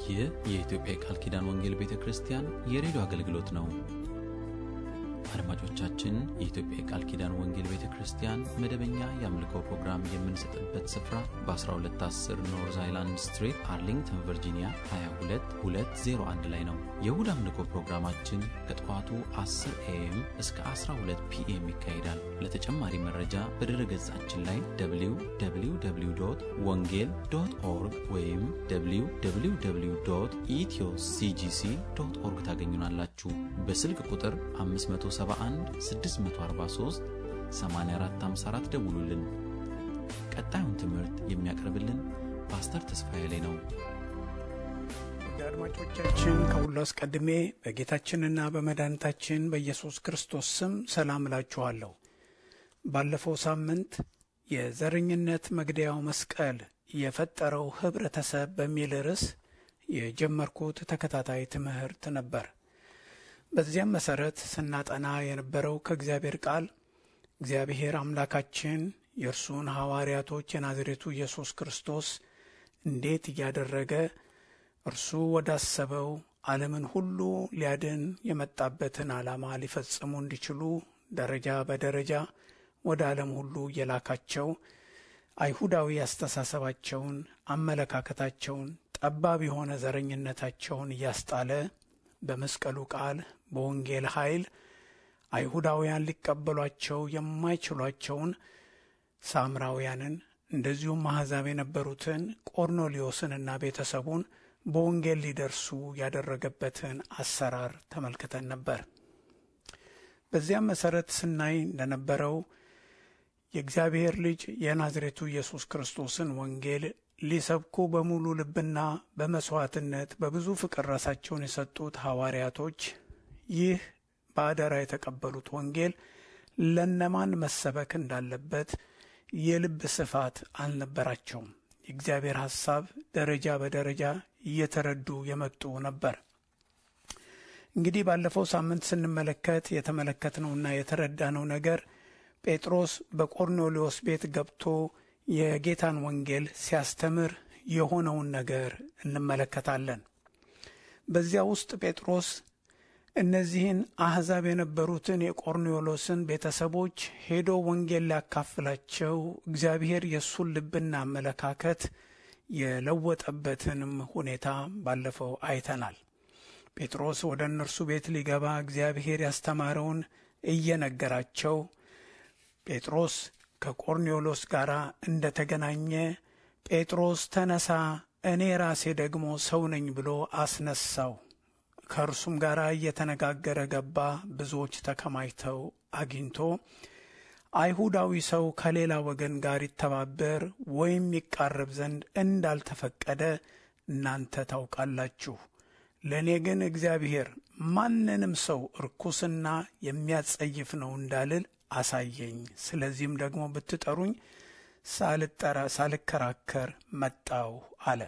ይህ የኢትዮጵያ የቃል ኪዳን ወንጌል ቤተ ክርስቲያን የሬዲዮ አገልግሎት ነው። አድማጮቻችን፣ የኢትዮጵያ የቃል ኪዳን ወንጌል ቤተ ክርስቲያን መደበኛ የአምልኮ ፕሮግራም የምንሰጥበት ስፍራ በ1210 ኖርዝ አይላንድ ስትሪት አርሊንግተን ቨርጂኒያ 22201 ላይ ነው። የእሁድ አምልኮ ፕሮግራማችን ከጠዋቱ 10 ኤኤም እስከ 12 ፒኤም ይካሄዳል። ለተጨማሪ መረጃ በድረ ገጻችን ላይ www ወንጌል ዶት ኦርግ ወይም www ኢትዮ ሲጂሲ ዶት ኦርግ ታገኙናላችሁ። በስልክ ቁጥር 571 643 8454 ደውሉልን። ቀጣዩን ትምህርት የሚያቀርብልን ፓስተር ተስፋዬ ላይ ነው። ወደ አድማጮቻችን ከሁሉ አስቀድሜ በጌታችንና በመድኃኒታችን በኢየሱስ ክርስቶስ ስም ሰላም እላችኋለሁ። ባለፈው ሳምንት የዘረኝነት መግደያው መስቀል የፈጠረው ህብረተሰብ በሚል ርዕስ የጀመርኩት ተከታታይ ትምህርት ነበር። በዚያም መሰረት ስናጠና የነበረው ከእግዚአብሔር ቃል እግዚአብሔር አምላካችን የእርሱን ሐዋርያቶች የናዝሬቱ ኢየሱስ ክርስቶስ እንዴት እያደረገ እርሱ ወዳሰበው ዓለምን ሁሉ ሊያድን የመጣበትን ዓላማ ሊፈጽሙ እንዲችሉ ደረጃ በደረጃ ወደ ዓለም ሁሉ እየላካቸው አይሁዳዊ አስተሳሰባቸውን፣ አመለካከታቸውን፣ ጠባብ የሆነ ዘረኝነታቸውን እያስጣለ በመስቀሉ ቃል በወንጌል ኃይል አይሁዳውያን ሊቀበሏቸው የማይችሏቸውን ሳምራውያንን እንደዚሁም አሕዛብ የነበሩትን ቆርኔሌዎስንና ቤተሰቡን በወንጌል ሊደርሱ ያደረገበትን አሰራር ተመልክተን ነበር። በዚያም መሰረት ስናይ እንደነበረው የእግዚአብሔር ልጅ የናዝሬቱ ኢየሱስ ክርስቶስን ወንጌል ሊሰብኩ በሙሉ ልብና በመስዋዕትነት በብዙ ፍቅር ራሳቸውን የሰጡት ሐዋርያቶች ይህ በአደራ የተቀበሉት ወንጌል ለነማን መሰበክ እንዳለበት የልብ ስፋት አልነበራቸውም። የእግዚአብሔር ሐሳብ ደረጃ በደረጃ እየተረዱ የመጡ ነበር። እንግዲህ ባለፈው ሳምንት ስንመለከት የተመለከትነውና የተረዳነው ነገር ጴጥሮስ በቆርኔሌዎስ ቤት ገብቶ የጌታን ወንጌል ሲያስተምር የሆነውን ነገር እንመለከታለን። በዚያ ውስጥ ጴጥሮስ እነዚህን አሕዛብ የነበሩትን የቆርኔሎስን ቤተሰቦች ሄዶ ወንጌል ሊያካፍላቸው እግዚአብሔር የእሱን ልብና አመለካከት የለወጠበትንም ሁኔታ ባለፈው አይተናል። ጴጥሮስ ወደ እነርሱ ቤት ሊገባ እግዚአብሔር ያስተማረውን እየነገራቸው ጴጥሮስ ከቆርኔሎስ ጋር እንደ ተገናኘ ጴጥሮስ ተነሳ፣ እኔ ራሴ ደግሞ ሰው ነኝ ብሎ አስነሳው። ከእርሱም ጋር እየተነጋገረ ገባ። ብዙዎች ተከማችተው አግኝቶ አይሁዳዊ ሰው ከሌላ ወገን ጋር ይተባበር ወይም ይቃረብ ዘንድ እንዳልተፈቀደ እናንተ ታውቃላችሁ። ለእኔ ግን እግዚአብሔር ማንንም ሰው ርኩስና የሚያጸይፍ ነው እንዳልል አሳየኝ። ስለዚህም ደግሞ ብትጠሩኝ ሳልጠራ ሳልከራከር መጣው አለ።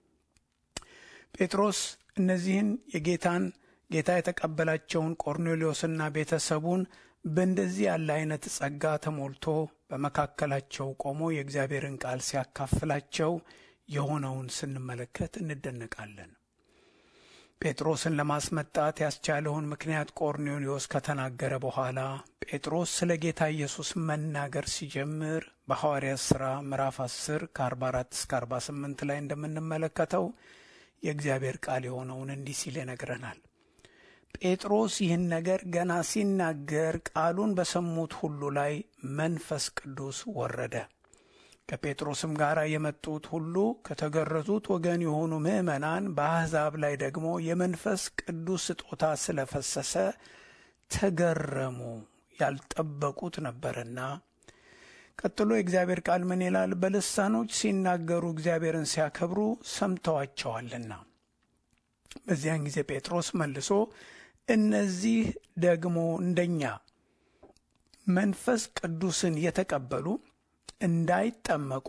ጴጥሮስ እነዚህን የጌታን ጌታ የተቀበላቸውን ቆርኔሌዎስና ቤተሰቡን በእንደዚህ ያለ አይነት ጸጋ ተሞልቶ በመካከላቸው ቆሞ የእግዚአብሔርን ቃል ሲያካፍላቸው የሆነውን ስንመለከት እንደነቃለን። ጴጥሮስን ለማስመጣት ያስቻለውን ምክንያት ቆርኔሌዎስ ከተናገረ በኋላ ጴጥሮስ ስለ ጌታ ኢየሱስ መናገር ሲጀምር በሐዋርያት ሥራ ምዕራፍ 10 ከ44 እስከ 48 ላይ እንደምንመለከተው የእግዚአብሔር ቃል የሆነውን እንዲህ ሲል ይነግረናል። ጴጥሮስ ይህን ነገር ገና ሲናገር ቃሉን በሰሙት ሁሉ ላይ መንፈስ ቅዱስ ወረደ። ከጴጥሮስም ጋር የመጡት ሁሉ ከተገረዙት ወገን የሆኑ ምዕመናን በአሕዛብ ላይ ደግሞ የመንፈስ ቅዱስ ስጦታ ስለፈሰሰ ተገረሙ፣ ያልጠበቁት ነበርና። ቀጥሎ የእግዚአብሔር ቃል ምን ይላል? በልሳኖች ሲናገሩ እግዚአብሔርን ሲያከብሩ ሰምተዋቸዋልና። በዚያን ጊዜ ጴጥሮስ መልሶ እነዚህ ደግሞ እንደኛ መንፈስ ቅዱስን የተቀበሉ እንዳይጠመቁ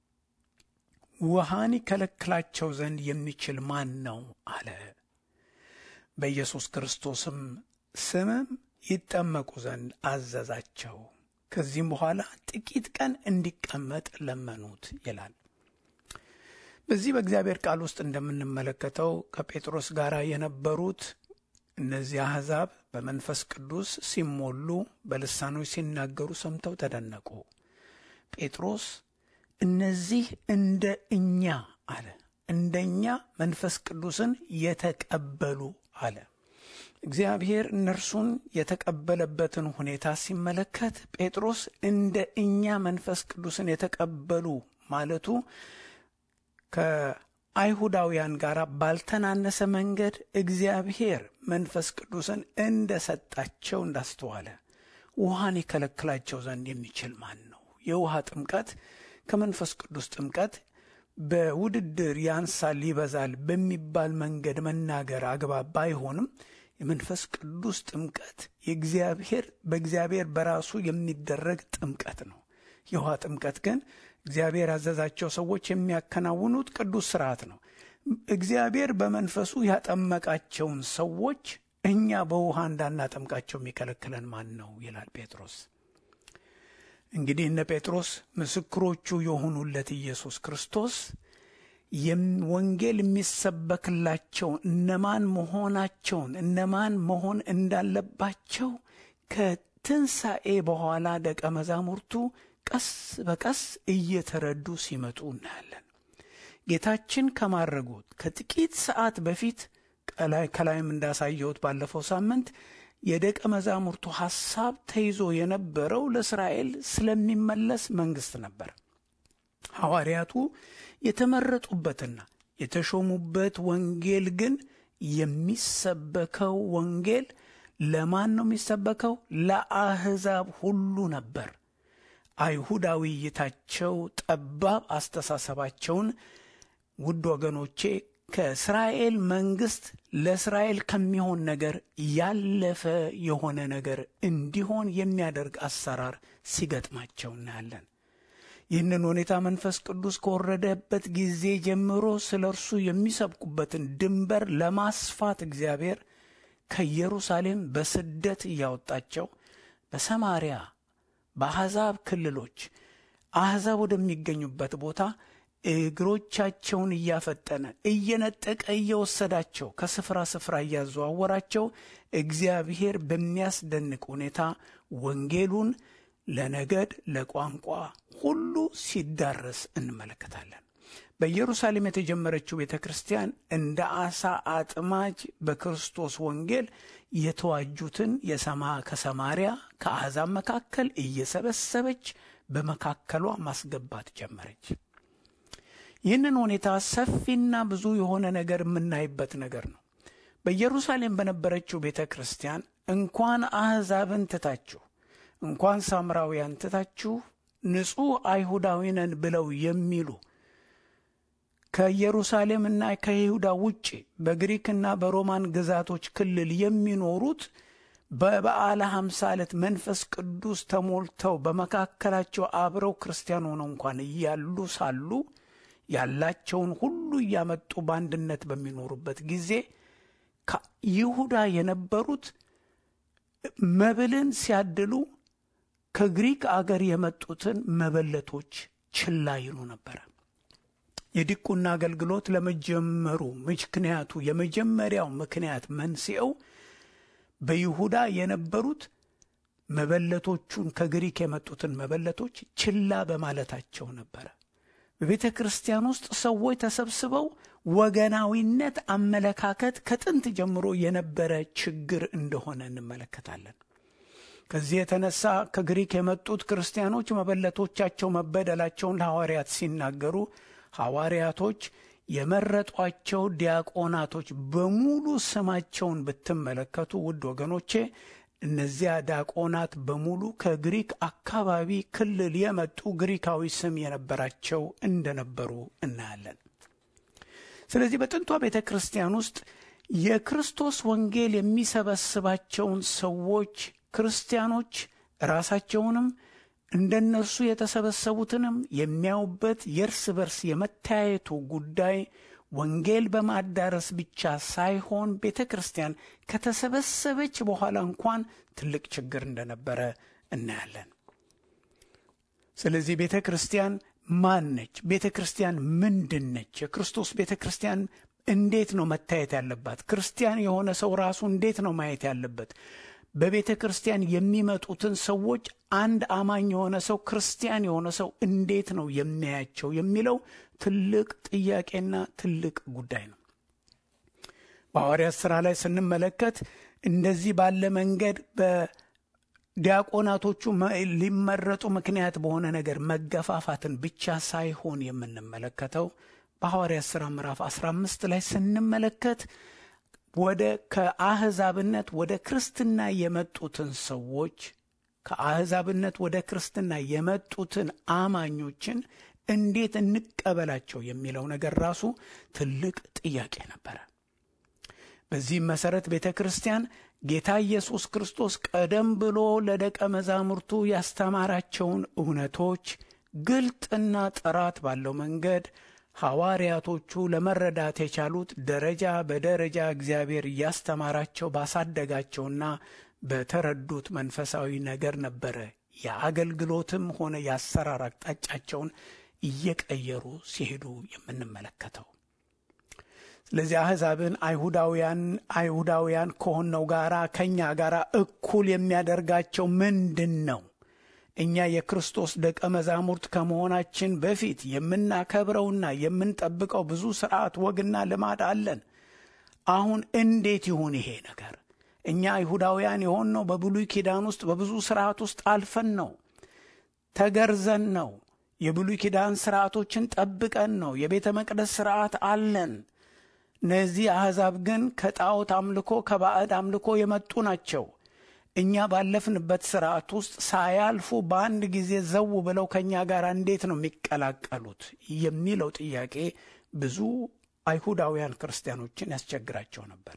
ውሃን ይከለክላቸው ዘንድ የሚችል ማን ነው? አለ። በኢየሱስ ክርስቶስም ስምም ይጠመቁ ዘንድ አዘዛቸው። ከዚህም በኋላ ጥቂት ቀን እንዲቀመጥ ለመኑት ይላል። በዚህ በእግዚአብሔር ቃል ውስጥ እንደምንመለከተው ከጴጥሮስ ጋር የነበሩት እነዚህ አሕዛብ በመንፈስ ቅዱስ ሲሞሉ በልሳኖች ሲናገሩ ሰምተው ተደነቁ። ጴጥሮስ እነዚህ እንደ እኛ አለ፣ እንደ እኛ መንፈስ ቅዱስን የተቀበሉ አለ። እግዚአብሔር እነርሱን የተቀበለበትን ሁኔታ ሲመለከት ጴጥሮስ እንደ እኛ መንፈስ ቅዱስን የተቀበሉ ማለቱ ከአይሁዳውያን ጋር ባልተናነሰ መንገድ እግዚአብሔር መንፈስ ቅዱስን እንደ ሰጣቸው እንዳስተዋለ ውሃን የከለክላቸው ዘንድ የሚችል ማን ነው? የውሃ ጥምቀት ከመንፈስ ቅዱስ ጥምቀት በውድድር ያንሳል ይበዛል በሚባል መንገድ መናገር አግባብ ባይሆንም የመንፈስ ቅዱስ ጥምቀት የእግዚአብሔር በእግዚአብሔር በራሱ የሚደረግ ጥምቀት ነው። የውሃ ጥምቀት ግን እግዚአብሔር ያዘዛቸው ሰዎች የሚያከናውኑት ቅዱስ ስርዓት ነው። እግዚአብሔር በመንፈሱ ያጠመቃቸውን ሰዎች እኛ በውሃ እንዳናጠምቃቸው የሚከለክለን ማን ነው? ይላል ጴጥሮስ። እንግዲህ እነ ጴጥሮስ ምስክሮቹ የሆኑለት ኢየሱስ ክርስቶስ ወንጌል የሚሰበክላቸው እነማን መሆናቸውን እነማን መሆን እንዳለባቸው ከትንሣኤ በኋላ ደቀ መዛሙርቱ ቀስ በቀስ እየተረዱ ሲመጡ እናያለን። ጌታችን ከማድረጉት ከጥቂት ሰዓት በፊት ከላይም እንዳሳየሁት ባለፈው ሳምንት የደቀ መዛሙርቱ ሐሳብ ተይዞ የነበረው ለእስራኤል ስለሚመለስ መንግሥት ነበር። ሐዋርያቱ የተመረጡበትና የተሾሙበት ወንጌል ግን የሚሰበከው ወንጌል ለማን ነው የሚሰበከው? ለአሕዛብ ሁሉ ነበር። አይሁዳዊ እይታቸው፣ ጠባብ አስተሳሰባቸውን ውድ ወገኖቼ ከእስራኤል መንግሥት ለእስራኤል ከሚሆን ነገር ያለፈ የሆነ ነገር እንዲሆን የሚያደርግ አሰራር ሲገጥማቸው እናያለን። ይህንን ሁኔታ መንፈስ ቅዱስ ከወረደበት ጊዜ ጀምሮ ስለ እርሱ የሚሰብኩበትን ድንበር ለማስፋት እግዚአብሔር ከኢየሩሳሌም በስደት እያወጣቸው በሰማርያ በአሕዛብ ክልሎች አሕዛብ ወደሚገኙበት ቦታ እግሮቻቸውን እያፈጠነ እየነጠቀ እየወሰዳቸው ከስፍራ ስፍራ እያዘዋወራቸው እግዚአብሔር በሚያስደንቅ ሁኔታ ወንጌሉን ለነገድ ለቋንቋ ሁሉ ሲዳረስ እንመለከታለን። በኢየሩሳሌም የተጀመረችው ቤተ ክርስቲያን እንደ አሳ አጥማጅ በክርስቶስ ወንጌል የተዋጁትን የሰማ ከሰማርያ ከአሕዛብ መካከል እየሰበሰበች በመካከሏ ማስገባት ጀመረች። ይህንን ሁኔታ ሰፊና ብዙ የሆነ ነገር የምናይበት ነገር ነው። በኢየሩሳሌም በነበረችው ቤተ ክርስቲያን እንኳን አሕዛብን ትታችሁ እንኳን ሳምራውያን ትታችሁ ንጹሕ አይሁዳዊ ነን ብለው የሚሉ ከኢየሩሳሌምና ከይሁዳ ውጭ በግሪክና በሮማን ግዛቶች ክልል የሚኖሩት በበዓለ ሀምሳ ዕለት መንፈስ ቅዱስ ተሞልተው በመካከላቸው አብረው ክርስቲያን ሆነው እንኳን እያሉ ሳሉ ያላቸውን ሁሉ እያመጡ በአንድነት በሚኖሩበት ጊዜ ይሁዳ የነበሩት መብልን ሲያድሉ ከግሪክ አገር የመጡትን መበለቶች ችላ ይሉ ነበረ። የዲቁና አገልግሎት ለመጀመሩ ምክንያቱ የመጀመሪያው ምክንያት መንስኤው በይሁዳ የነበሩት መበለቶቹን ከግሪክ የመጡትን መበለቶች ችላ በማለታቸው ነበረ። በቤተ ክርስቲያን ውስጥ ሰዎች ተሰብስበው ወገናዊነት አመለካከት ከጥንት ጀምሮ የነበረ ችግር እንደሆነ እንመለከታለን። ከዚህ የተነሳ ከግሪክ የመጡት ክርስቲያኖች መበለቶቻቸው መበደላቸውን ለሐዋርያት ሲናገሩ ሐዋርያቶች የመረጧቸው ዲያቆናቶች በሙሉ ስማቸውን ብትመለከቱ ውድ ወገኖቼ እነዚያ ዲያቆናት በሙሉ ከግሪክ አካባቢ ክልል የመጡ ግሪካዊ ስም የነበራቸው እንደነበሩ እናያለን። ስለዚህ በጥንቷ ቤተ ክርስቲያን ውስጥ የክርስቶስ ወንጌል የሚሰበስባቸውን ሰዎች ክርስቲያኖች ራሳቸውንም እንደነርሱ የተሰበሰቡትንም የሚያዩበት የእርስ በርስ የመተያየቱ ጉዳይ ወንጌል በማዳረስ ብቻ ሳይሆን ቤተ ክርስቲያን ከተሰበሰበች በኋላ እንኳን ትልቅ ችግር እንደነበረ እናያለን። ስለዚህ ቤተ ክርስቲያን ማን ነች? ቤተ ክርስቲያን ምንድን ነች? የክርስቶስ ቤተ ክርስቲያን እንዴት ነው መታየት ያለባት? ክርስቲያን የሆነ ሰው ራሱ እንዴት ነው ማየት ያለበት? በቤተ ክርስቲያን የሚመጡትን ሰዎች አንድ አማኝ የሆነ ሰው ክርስቲያን የሆነ ሰው እንዴት ነው የሚያያቸው የሚለው ትልቅ ጥያቄና ትልቅ ጉዳይ ነው። በሐዋርያት ሥራ ላይ ስንመለከት እንደዚህ ባለ መንገድ በዲያቆናቶቹ ሊመረጡ ምክንያት በሆነ ነገር መገፋፋትን ብቻ ሳይሆን የምንመለከተው በሐዋርያት ሥራ ምዕራፍ 15 ላይ ስንመለከት ወደ ከአሕዛብነት ወደ ክርስትና የመጡትን ሰዎች ከአሕዛብነት ወደ ክርስትና የመጡትን አማኞችን እንዴት እንቀበላቸው የሚለው ነገር ራሱ ትልቅ ጥያቄ ነበረ። በዚህም መሠረት ቤተ ክርስቲያን ጌታ ኢየሱስ ክርስቶስ ቀደም ብሎ ለደቀ መዛሙርቱ ያስተማራቸውን እውነቶች ግልጥና ጥራት ባለው መንገድ ሐዋርያቶቹ ለመረዳት የቻሉት ደረጃ በደረጃ እግዚአብሔር እያስተማራቸው ባሳደጋቸውና በተረዱት መንፈሳዊ ነገር ነበረ። የአገልግሎትም ሆነ የአሰራር አቅጣጫቸውን እየቀየሩ ሲሄዱ የምንመለከተው። ስለዚህ አሕዛብን አይሁዳውያን አይሁዳውያን ከሆነው ጋራ ከእኛ ጋር እኩል የሚያደርጋቸው ምንድን ነው? እኛ የክርስቶስ ደቀ መዛሙርት ከመሆናችን በፊት የምናከብረውና የምንጠብቀው ብዙ ስርዓት፣ ወግና ልማድ አለን። አሁን እንዴት ይሁን ይሄ ነገር? እኛ አይሁዳውያን የሆንነው በብሉይ ኪዳን ውስጥ በብዙ ስርዓት ውስጥ አልፈን ነው። ተገርዘን ነው። የብሉይ ኪዳን ስርዓቶችን ጠብቀን ነው። የቤተ መቅደስ ስርዓት አለን። እነዚህ አሕዛብ ግን ከጣዖት አምልኮ ከባዕድ አምልኮ የመጡ ናቸው። እኛ ባለፍንበት ስርዓት ውስጥ ሳያልፉ በአንድ ጊዜ ዘው ብለው ከእኛ ጋር እንዴት ነው የሚቀላቀሉት የሚለው ጥያቄ ብዙ አይሁዳውያን ክርስቲያኖችን ያስቸግራቸው ነበረ።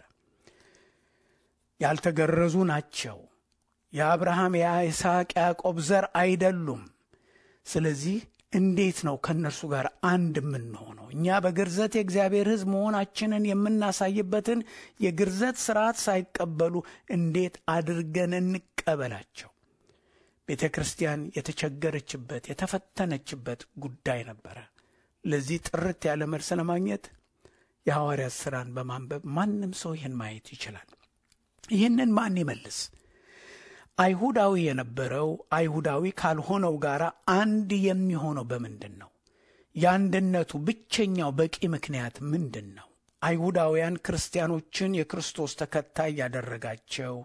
ያልተገረዙ ናቸው። የአብርሃም የይስሐቅ ያዕቆብ ዘር አይደሉም። ስለዚህ እንዴት ነው ከእነርሱ ጋር አንድ የምንሆነው? እኛ በግርዘት የእግዚአብሔር ሕዝብ መሆናችንን የምናሳይበትን የግርዘት ስርዓት ሳይቀበሉ እንዴት አድርገን እንቀበላቸው? ቤተ ክርስቲያን የተቸገረችበት የተፈተነችበት ጉዳይ ነበረ። ለዚህ ጥርት ያለ መልስ ለማግኘት የሐዋርያት ሥራን በማንበብ ማንም ሰው ይህን ማየት ይችላል። ይህንን ማን ይመልስ? አይሁዳዊ የነበረው አይሁዳዊ ካልሆነው ጋር አንድ የሚሆነው በምንድን ነው? የአንድነቱ ብቸኛው በቂ ምክንያት ምንድን ነው? አይሁዳውያን ክርስቲያኖችን የክርስቶስ ተከታይ ያደረጋቸው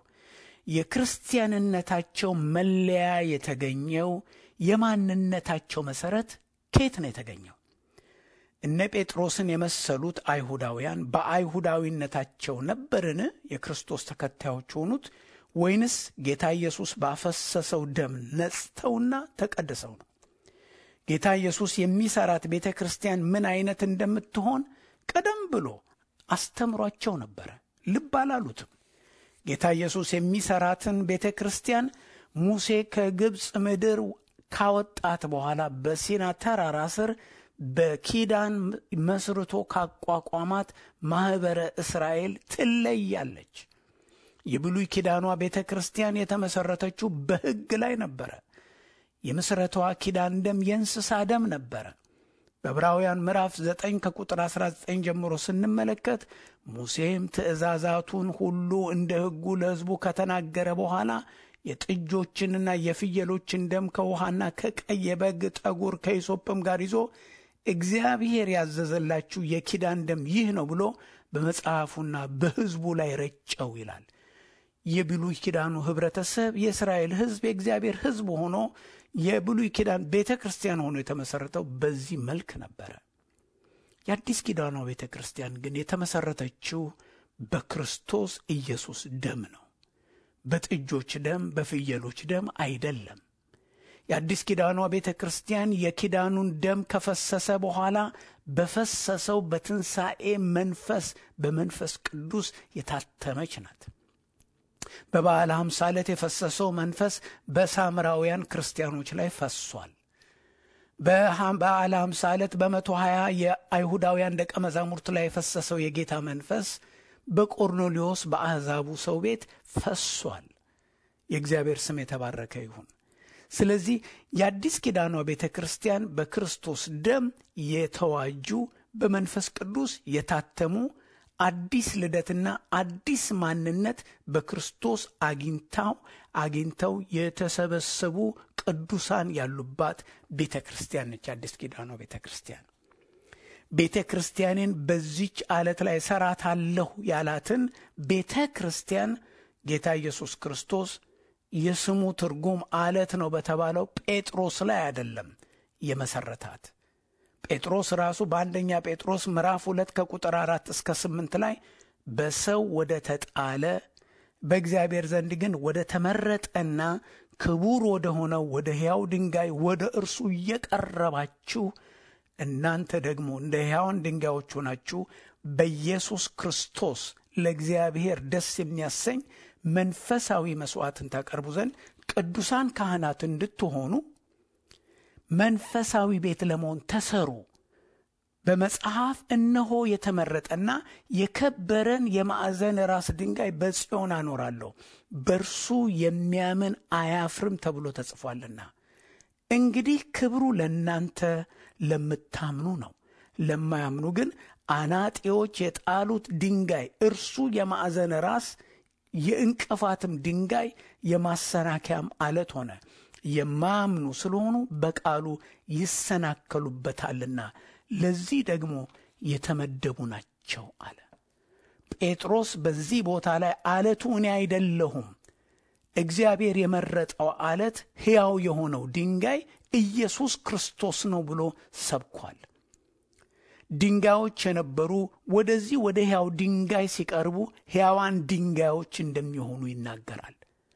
የክርስቲያንነታቸው መለያ የተገኘው የማንነታቸው መሠረት ከየት ነው የተገኘው? እነ ጴጥሮስን የመሰሉት አይሁዳውያን በአይሁዳዊነታቸው ነበርን የክርስቶስ ተከታዮች ሆኑት ወይንስ ጌታ ኢየሱስ ባፈሰሰው ደም ነጽተውና ተቀድሰው ነው? ጌታ ኢየሱስ የሚሰራት ቤተ ክርስቲያን ምን አይነት እንደምትሆን ቀደም ብሎ አስተምሯቸው ነበረ። ልብ አላሉትም። ጌታ ኢየሱስ የሚሰራትን ቤተ ክርስቲያን ሙሴ ከግብፅ ምድር ካወጣት በኋላ በሲና ተራራ ስር በኪዳን መስርቶ ካቋቋማት ማኅበረ እስራኤል ትለያለች። የብሉይ ኪዳኗ ቤተ ክርስቲያን የተመሠረተችው በሕግ ላይ ነበረ። የምስረቷ ኪዳን ደም የእንስሳ ደም ነበረ። በዕብራውያን ምዕራፍ 9 ከቁጥር 19 ጀምሮ ስንመለከት ሙሴም ትእዛዛቱን ሁሉ እንደ ሕጉ ለሕዝቡ ከተናገረ በኋላ የጥጆችንና የፍየሎችን ደም ከውሃና ከቀይ የበግ ጠጉር ከሂሶጵም ጋር ይዞ እግዚአብሔር ያዘዘላችሁ የኪዳን ደም ይህ ነው ብሎ በመጽሐፉና በሕዝቡ ላይ ረጨው ይላል። የብሉይ ኪዳኑ ኅብረተሰብ የእስራኤል ሕዝብ የእግዚአብሔር ሕዝብ ሆኖ የብሉይ ኪዳን ቤተ ክርስቲያን ሆኖ የተመሠረተው በዚህ መልክ ነበረ። የአዲስ ኪዳኗ ቤተ ክርስቲያን ግን የተመሠረተችው በክርስቶስ ኢየሱስ ደም ነው። በጥጆች ደም፣ በፍየሎች ደም አይደለም። የአዲስ ኪዳኗ ቤተ ክርስቲያን የኪዳኑን ደም ከፈሰሰ በኋላ በፈሰሰው በትንሣኤ መንፈስ በመንፈስ ቅዱስ የታተመች ናት። በበዓለ ሃምሳ ዕለት የፈሰሰው መንፈስ በሳምራውያን ክርስቲያኖች ላይ ፈሷል። በበዓለ ሃምሳ ዕለት በመቶ ሀያ የአይሁዳውያን ደቀ መዛሙርት ላይ የፈሰሰው የጌታ መንፈስ በቆርኔሌዎስ በአሕዛቡ ሰው ቤት ፈሷል። የእግዚአብሔር ስም የተባረከ ይሁን። ስለዚህ የአዲስ ኪዳኗ ቤተ ክርስቲያን በክርስቶስ ደም የተዋጁ በመንፈስ ቅዱስ የታተሙ አዲስ ልደትና አዲስ ማንነት በክርስቶስ አግኝታው አግኝተው የተሰበሰቡ ቅዱሳን ያሉባት ቤተ ክርስቲያን ነች። አዲስ ኪዳኗ ቤተ ክርስቲያን ቤተ ክርስቲያኔን በዚች አለት ላይ እሰራታለሁ ያላትን ቤተ ክርስቲያን ጌታ ኢየሱስ ክርስቶስ የስሙ ትርጉም አለት ነው በተባለው ጴጥሮስ ላይ አይደለም የመሰረታት። ጴጥሮስ ራሱ በአንደኛ ጴጥሮስ ምዕራፍ ሁለት ከቁጥር አራት እስከ ስምንት ላይ በሰው ወደ ተጣለ በእግዚአብሔር ዘንድ ግን ወደ ተመረጠና ክቡር ወደ ሆነው ወደ ሕያው ድንጋይ ወደ እርሱ እየቀረባችሁ እናንተ ደግሞ እንደ ሕያዋን ድንጋዮች ሆናችሁ በኢየሱስ ክርስቶስ ለእግዚአብሔር ደስ የሚያሰኝ መንፈሳዊ መሥዋዕትን ታቀርቡ ዘንድ ቅዱሳን ካህናት እንድትሆኑ መንፈሳዊ ቤት ለመሆን ተሰሩ። በመጽሐፍ እነሆ የተመረጠና የከበረን የማዕዘን ራስ ድንጋይ በጽዮን አኖራለሁ፣ በእርሱ የሚያምን አያፍርም ተብሎ ተጽፏልና። እንግዲህ ክብሩ ለእናንተ ለምታምኑ ነው። ለማያምኑ ግን አናጢዎች የጣሉት ድንጋይ እርሱ የማዕዘን ራስ የእንቅፋትም ድንጋይ የማሰናከያም አለት ሆነ። የማያምኑ ስለሆኑ በቃሉ ይሰናከሉበታልና ለዚህ ደግሞ የተመደቡ ናቸው አለ። ጴጥሮስ በዚህ ቦታ ላይ አለቱ እኔ አይደለሁም፣ እግዚአብሔር የመረጠው አለት ሕያው የሆነው ድንጋይ ኢየሱስ ክርስቶስ ነው ብሎ ሰብኳል። ድንጋዮች የነበሩ ወደዚህ ወደ ሕያው ድንጋይ ሲቀርቡ ሕያዋን ድንጋዮች እንደሚሆኑ ይናገራል።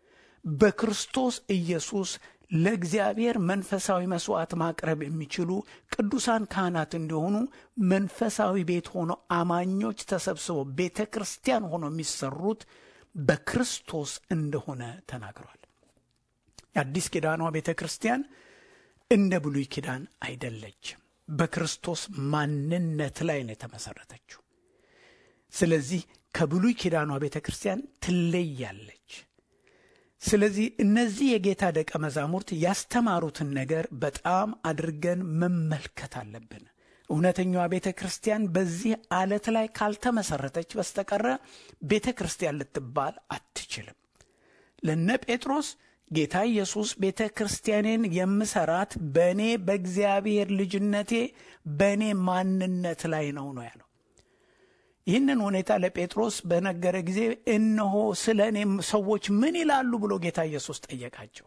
በክርስቶስ ኢየሱስ ለእግዚአብሔር መንፈሳዊ መሥዋዕት ማቅረብ የሚችሉ ቅዱሳን ካህናት እንዲሆኑ መንፈሳዊ ቤት ሆኖ አማኞች ተሰብስበው ቤተ ክርስቲያን ሆኖ የሚሰሩት በክርስቶስ እንደሆነ ተናግሯል። የአዲስ ኪዳኗ ቤተ ክርስቲያን እንደ ብሉይ ኪዳን አይደለችም። በክርስቶስ ማንነት ላይ ነው የተመሠረተችው። ስለዚህ ከብሉይ ኪዳኗ ቤተ ክርስቲያን ትለያለች። ስለዚህ እነዚህ የጌታ ደቀ መዛሙርት ያስተማሩትን ነገር በጣም አድርገን መመልከት አለብን። እውነተኛዋ ቤተ ክርስቲያን በዚህ አለት ላይ ካልተመሰረተች በስተቀረ ቤተ ክርስቲያን ልትባል አትችልም። ለነ ጴጥሮስ ጌታ ኢየሱስ ቤተ ክርስቲያኔን የምሰራት በእኔ በእግዚአብሔር ልጅነቴ በእኔ ማንነት ላይ ነው ነው ያለው። ይህንን ሁኔታ ለጴጥሮስ በነገረ ጊዜ እነሆ ስለ እኔም ሰዎች ምን ይላሉ ብሎ ጌታ ኢየሱስ ጠየቃቸው።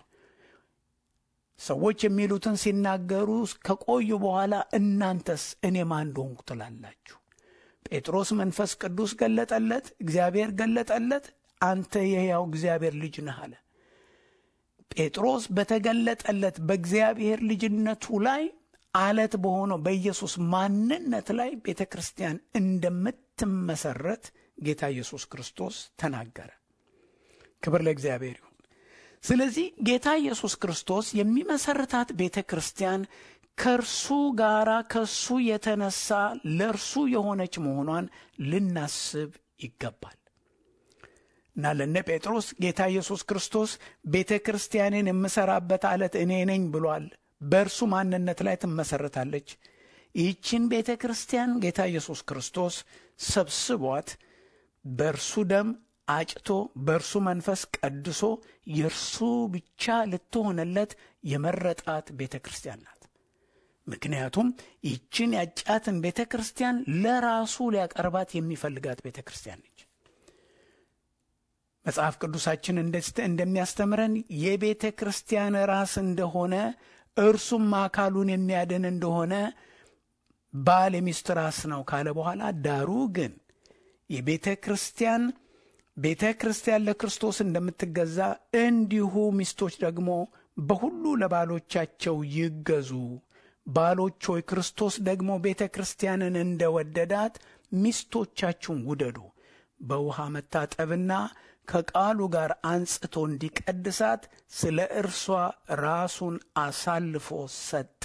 ሰዎች የሚሉትን ሲናገሩ ከቆዩ በኋላ እናንተስ እኔ ማን እንደሆንኩ ትላላችሁ? ጴጥሮስ መንፈስ ቅዱስ ገለጠለት፣ እግዚአብሔር ገለጠለት። አንተ የሕያው እግዚአብሔር ልጅ ነህ አለ። ጴጥሮስ በተገለጠለት በእግዚአብሔር ልጅነቱ ላይ አለት በሆነው በኢየሱስ ማንነት ላይ ቤተ ክርስቲያን እንደምትመሰረት ጌታ ኢየሱስ ክርስቶስ ተናገረ። ክብር ለእግዚአብሔር ይሁን። ስለዚህ ጌታ ኢየሱስ ክርስቶስ የሚመሰርታት ቤተ ክርስቲያን ከእርሱ ጋር ከእሱ የተነሳ ለእርሱ የሆነች መሆኗን ልናስብ ይገባል። እና ለነ ጴጥሮስ ጌታ ኢየሱስ ክርስቶስ ቤተ ክርስቲያንን የምሠራበት አለት እኔ ነኝ ብሏል። በእርሱ ማንነት ላይ ትመሠረታለች። ይህችን ቤተ ክርስቲያን ጌታ ኢየሱስ ክርስቶስ ሰብስቧት በእርሱ ደም አጭቶ በእርሱ መንፈስ ቀድሶ የእርሱ ብቻ ልትሆነለት የመረጣት ቤተ ክርስቲያን ናት። ምክንያቱም ይህችን ያጫትን ቤተ ክርስቲያን ለራሱ ሊያቀርባት የሚፈልጋት ቤተ ክርስቲያን ነች። መጽሐፍ ቅዱሳችን እንደሚያስተምረን የቤተ ክርስቲያን ራስ እንደሆነ እርሱም አካሉን የሚያድን እንደሆነ ባል የሚስት ራስ ነው ካለ በኋላ ዳሩ ግን የቤተ ክርስቲያን ቤተ ክርስቲያን ለክርስቶስ እንደምትገዛ እንዲሁ ሚስቶች ደግሞ በሁሉ ለባሎቻቸው ይገዙ። ባሎች ሆይ ክርስቶስ ደግሞ ቤተ ክርስቲያንን እንደወደዳት ሚስቶቻችሁን ውደዱ። በውሃ መታጠብና ከቃሉ ጋር አንጽቶ እንዲቀድሳት ስለ እርሷ ራሱን አሳልፎ ሰጠ።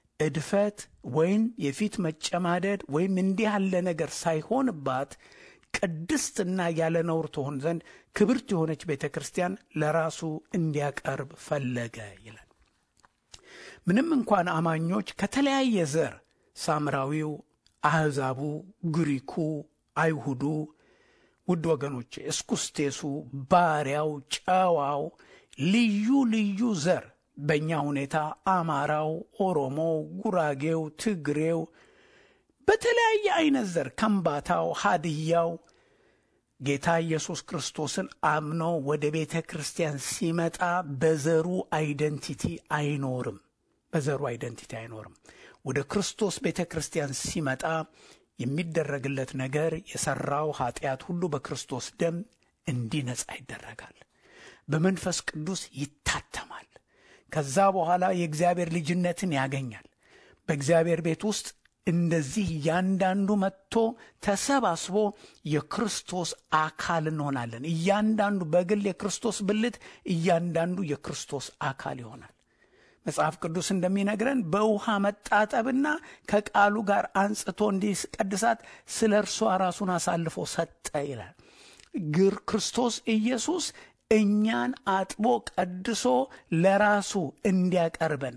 እድፈት ወይም የፊት መጨማደድ ወይም እንዲህ ያለ ነገር ሳይሆንባት ቅድስትና ያለ ነውር ትሆን ዘንድ ክብርት የሆነች ቤተ ክርስቲያን ለራሱ እንዲያቀርብ ፈለገ ይላል። ምንም እንኳን አማኞች ከተለያየ ዘር ሳምራዊው፣ አሕዛቡ፣ ግሪኩ፣ አይሁዱ ውድ ወገኖቼ እስኩስቴሱ፣ ባሪያው፣ ጨዋው ልዩ ልዩ ዘር በእኛ ሁኔታ አማራው፣ ኦሮሞው፣ ጉራጌው፣ ትግሬው በተለያየ አይነት ዘር ከምባታው፣ ሀድያው ጌታ ኢየሱስ ክርስቶስን አምኖ ወደ ቤተ ክርስቲያን ሲመጣ በዘሩ አይደንቲቲ አይኖርም። በዘሩ አይደንቲቲ አይኖርም። ወደ ክርስቶስ ቤተ ክርስቲያን ሲመጣ የሚደረግለት ነገር የሠራው ኀጢአት ሁሉ በክርስቶስ ደም እንዲነጻ ይደረጋል። በመንፈስ ቅዱስ ይታተማል። ከዛ በኋላ የእግዚአብሔር ልጅነትን ያገኛል። በእግዚአብሔር ቤት ውስጥ እንደዚህ እያንዳንዱ መጥቶ ተሰባስቦ የክርስቶስ አካል እንሆናለን። እያንዳንዱ በግል የክርስቶስ ብልት፣ እያንዳንዱ የክርስቶስ አካል ይሆናል። መጽሐፍ ቅዱስ እንደሚነግረን በውሃ መጣጠብና ከቃሉ ጋር አንጽቶ እንዲቀድሳት ስለ እርሷ ራሱን አሳልፎ ሰጠ ይላል። ግር ክርስቶስ ኢየሱስ እኛን አጥቦ ቀድሶ ለራሱ እንዲያቀርበን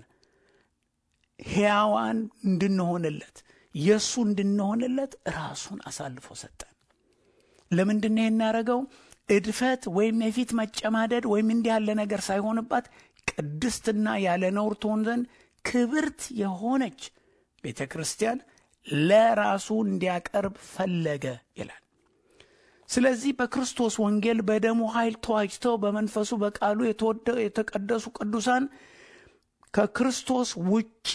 ሕያዋን እንድንሆንለት የእሱ እንድንሆንለት ራሱን አሳልፎ ሰጠን። ለምንድን ነው የናደረገው? እድፈት ወይም የፊት መጨማደድ ወይም እንዲህ ያለ ነገር ሳይሆንባት ቅድስትና ያለ ነውር ትሆን ዘንድ ክብርት የሆነች ቤተ ክርስቲያን ለራሱ እንዲያቀርብ ፈለገ ይላል። ስለዚህ በክርስቶስ ወንጌል በደሙ ኃይል ተዋጅተው በመንፈሱ በቃሉ የተቀደሱ ቅዱሳን ከክርስቶስ ውጪ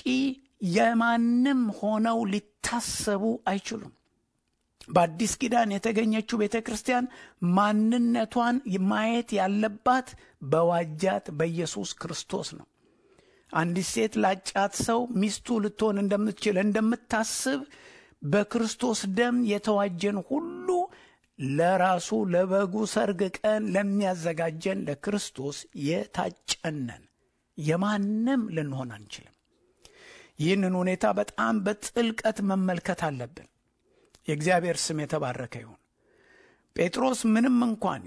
የማንም ሆነው ሊታሰቡ አይችሉም። በአዲስ ኪዳን የተገኘችው ቤተ ክርስቲያን ማንነቷን ማየት ያለባት በዋጃት በኢየሱስ ክርስቶስ ነው። አንዲት ሴት ላጫት ሰው ሚስቱ ልትሆን እንደምትችል እንደምታስብ በክርስቶስ ደም የተዋጀን ሁሉ ለራሱ ለበጉ ሰርግ ቀን ለሚያዘጋጀን ለክርስቶስ የታጨነን የማንም ልንሆን አንችልም። ይህንን ሁኔታ በጣም በጥልቀት መመልከት አለብን። የእግዚአብሔር ስም የተባረከ ይሁን። ጴጥሮስ ምንም እንኳን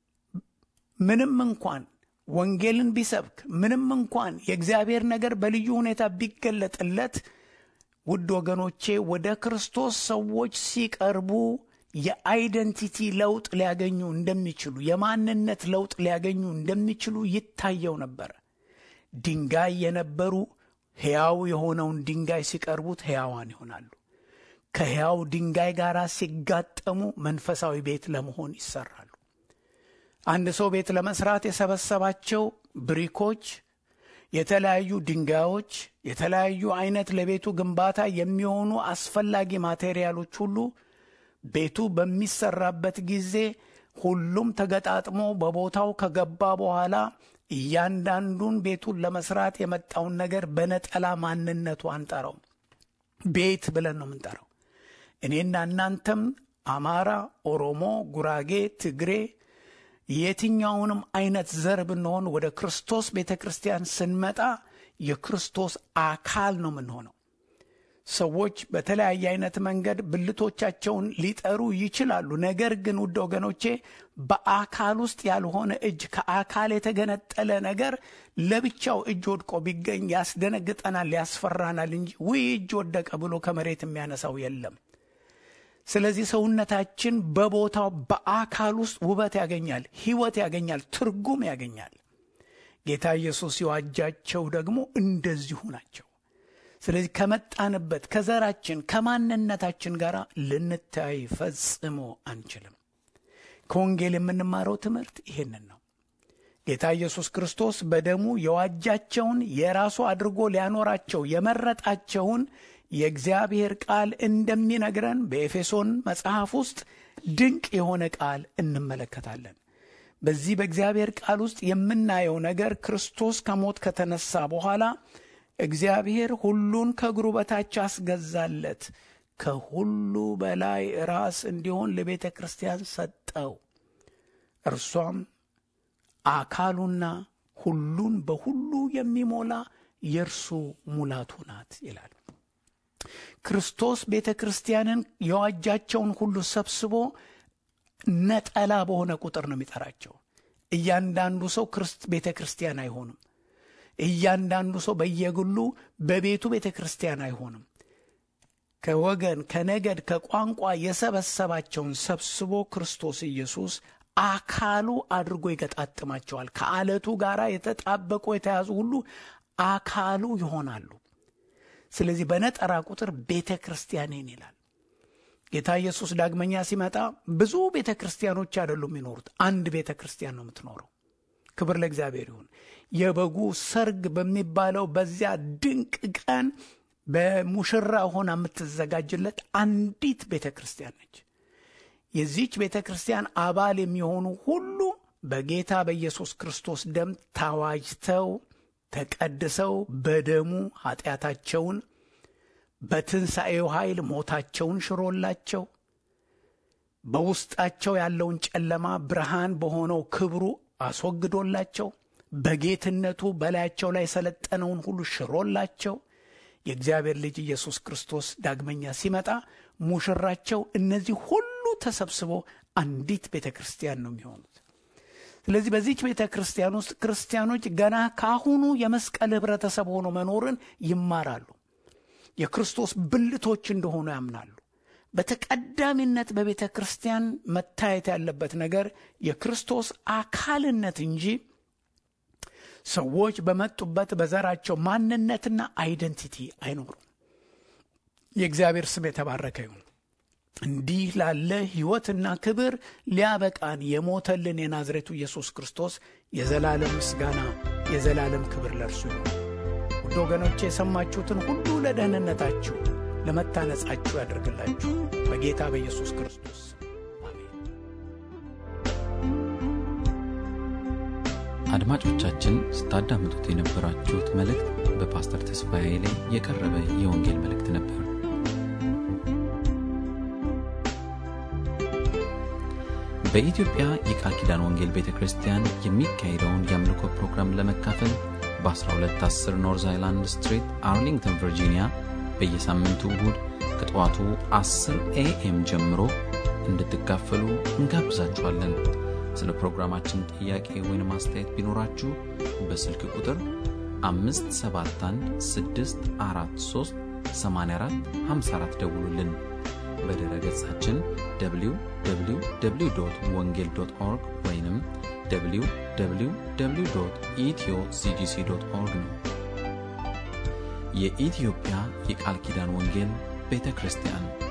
ምንም እንኳን ወንጌልን ቢሰብክ ምንም እንኳን የእግዚአብሔር ነገር በልዩ ሁኔታ ቢገለጥለት፣ ውድ ወገኖቼ ወደ ክርስቶስ ሰዎች ሲቀርቡ የአይደንቲቲ ለውጥ ሊያገኙ እንደሚችሉ የማንነት ለውጥ ሊያገኙ እንደሚችሉ ይታየው ነበር። ድንጋይ የነበሩ ሕያው የሆነውን ድንጋይ ሲቀርቡት ሕያዋን ይሆናሉ። ከሕያው ድንጋይ ጋር ሲጋጠሙ መንፈሳዊ ቤት ለመሆን ይሰራሉ። አንድ ሰው ቤት ለመስራት የሰበሰባቸው ብሪኮች፣ የተለያዩ ድንጋዮች፣ የተለያዩ አይነት ለቤቱ ግንባታ የሚሆኑ አስፈላጊ ማቴሪያሎች ሁሉ ቤቱ በሚሰራበት ጊዜ ሁሉም ተገጣጥሞ በቦታው ከገባ በኋላ እያንዳንዱን ቤቱን ለመስራት የመጣውን ነገር በነጠላ ማንነቱ አንጠራው፣ ቤት ብለን ነው የምንጠራው። እኔና እናንተም አማራ፣ ኦሮሞ፣ ጉራጌ፣ ትግሬ የትኛውንም አይነት ዘር ብንሆን ወደ ክርስቶስ ቤተ ክርስቲያን ስንመጣ የክርስቶስ አካል ነው የምንሆነው። ሰዎች በተለያየ አይነት መንገድ ብልቶቻቸውን ሊጠሩ ይችላሉ። ነገር ግን ውድ ወገኖቼ በአካል ውስጥ ያልሆነ እጅ ከአካል የተገነጠለ ነገር ለብቻው እጅ ወድቆ ቢገኝ ያስደነግጠናል፣ ያስፈራናል እንጂ ውይ እጅ ወደቀ ብሎ ከመሬት የሚያነሳው የለም። ስለዚህ ሰውነታችን በቦታው በአካል ውስጥ ውበት ያገኛል፣ ሕይወት ያገኛል፣ ትርጉም ያገኛል። ጌታ ኢየሱስ የዋጃቸው ደግሞ እንደዚሁ ናቸው። ስለዚህ ከመጣንበት ከዘራችን ከማንነታችን ጋር ልንታይ ፈጽሞ አንችልም። ከወንጌል የምንማረው ትምህርት ይሄንን ነው። ጌታ ኢየሱስ ክርስቶስ በደሙ የዋጃቸውን የራሱ አድርጎ ሊያኖራቸው የመረጣቸውን የእግዚአብሔር ቃል እንደሚነግረን በኤፌሶን መጽሐፍ ውስጥ ድንቅ የሆነ ቃል እንመለከታለን። በዚህ በእግዚአብሔር ቃል ውስጥ የምናየው ነገር ክርስቶስ ከሞት ከተነሳ በኋላ እግዚአብሔር ሁሉን ከእግሩ በታች አስገዛለት፣ ከሁሉ በላይ ራስ እንዲሆን ለቤተ ክርስቲያን ሰጠው። እርሷም አካሉና ሁሉን በሁሉ የሚሞላ የእርሱ ሙላቱ ናት ይላል። ክርስቶስ ቤተ ክርስቲያንን የዋጃቸውን ሁሉ ሰብስቦ ነጠላ በሆነ ቁጥር ነው የሚጠራቸው። እያንዳንዱ ሰው ቤተ ክርስቲያን አይሆንም። እያንዳንዱ ሰው በየግሉ በቤቱ ቤተ ክርስቲያን አይሆንም። ከወገን ከነገድ፣ ከቋንቋ የሰበሰባቸውን ሰብስቦ ክርስቶስ ኢየሱስ አካሉ አድርጎ ይገጣጥማቸዋል። ከአለቱ ጋር የተጣበቁ የተያዙ ሁሉ አካሉ ይሆናሉ። ስለዚህ በነጠራ ቁጥር ቤተ ክርስቲያኔን ይላል ጌታ ኢየሱስ። ዳግመኛ ሲመጣ ብዙ ቤተ ክርስቲያኖች አይደሉም የሚኖሩት፣ አንድ ቤተ ክርስቲያን ነው የምትኖረው። ክብር ለእግዚአብሔር ይሁን። የበጉ ሰርግ በሚባለው በዚያ ድንቅ ቀን በሙሽራ ሆና የምትዘጋጅለት አንዲት ቤተ ክርስቲያን ነች። የዚች ቤተ ክርስቲያን አባል የሚሆኑ ሁሉ በጌታ በኢየሱስ ክርስቶስ ደም ታዋጅተው ተቀድሰው በደሙ ኃጢአታቸውን በትንሣኤው ኃይል ሞታቸውን ሽሮላቸው በውስጣቸው ያለውን ጨለማ ብርሃን በሆነው ክብሩ አስወግዶላቸው በጌትነቱ በላያቸው ላይ የሰለጠነውን ሁሉ ሽሮላቸው የእግዚአብሔር ልጅ ኢየሱስ ክርስቶስ ዳግመኛ ሲመጣ ሙሽራቸው እነዚህ ሁሉ ተሰብስበው አንዲት ቤተ ክርስቲያን ነው የሚሆኑት። ስለዚህ በዚች ቤተ ክርስቲያን ውስጥ ክርስቲያኖች ገና ካሁኑ የመስቀል ኅብረተሰብ ሆኖ መኖርን ይማራሉ። የክርስቶስ ብልቶች እንደሆኑ ያምናሉ። በተቀዳሚነት በቤተ ክርስቲያን መታየት ያለበት ነገር የክርስቶስ አካልነት እንጂ ሰዎች በመጡበት በዘራቸው ማንነትና አይደንቲቲ አይኖሩም። የእግዚአብሔር ስም የተባረከ ይሁን። እንዲህ ላለ ሕይወትና ክብር ሊያበቃን የሞተልን የናዝሬቱ ኢየሱስ ክርስቶስ የዘላለም ምስጋና የዘላለም ክብር ለእርሱ ይሁን። ውድ ወገኖቼ የሰማችሁትን ሁሉ ለደህንነታችሁ ለመታነጻችሁ ያደርግላችሁ በጌታ በኢየሱስ ክርስቶስ አድማጮቻችን ስታዳምጡት የነበራችሁት መልእክት በፓስተር ተስፋዬ ላይ የቀረበ የወንጌል መልእክት ነበር። በኢትዮጵያ የቃል ኪዳን ወንጌል ቤተ ክርስቲያን የሚካሄደውን የአምልኮ ፕሮግራም ለመካፈል በ1210 ኖርዝ አይላንድ ስትሪት አርሊንግተን ቨርጂኒያ በየሳምንቱ እሁድ ከጠዋቱ 10 ኤኤም ጀምሮ እንድትካፈሉ እንጋብዛችኋለን። ስለ ፕሮግራማችን ጥያቄ ወይም አስተያየት ቢኖራችሁ በስልክ ቁጥር 571 ደውሉልን። በድረ ገጻችን www ወንጌል ኦርግ ወይም www ኢትዮ ሲጂሲ ኦርግ ነው። የኢትዮጵያ የቃል ኪዳን ወንጌል ቤተ ክርስቲያን